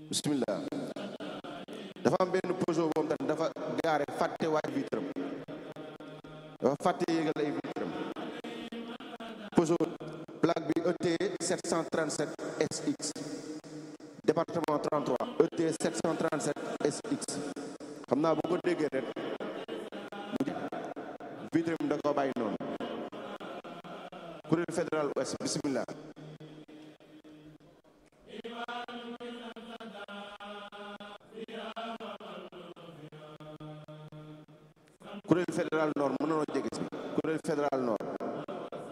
bismillah dafa am benn Peugeot boobu tam dafa gaare fàtte waaj vitram dafa fàtte yéegal ay vitram Peugeot plaque bi ET 737 SX département 33 ET 737 SX xam naa bu ko déggee rek mu vitram da ko bàyyi noonu kuréel fédéral ouest bismillah kuréel fédéral nord mën nanoo jege si kuréel fédéral nord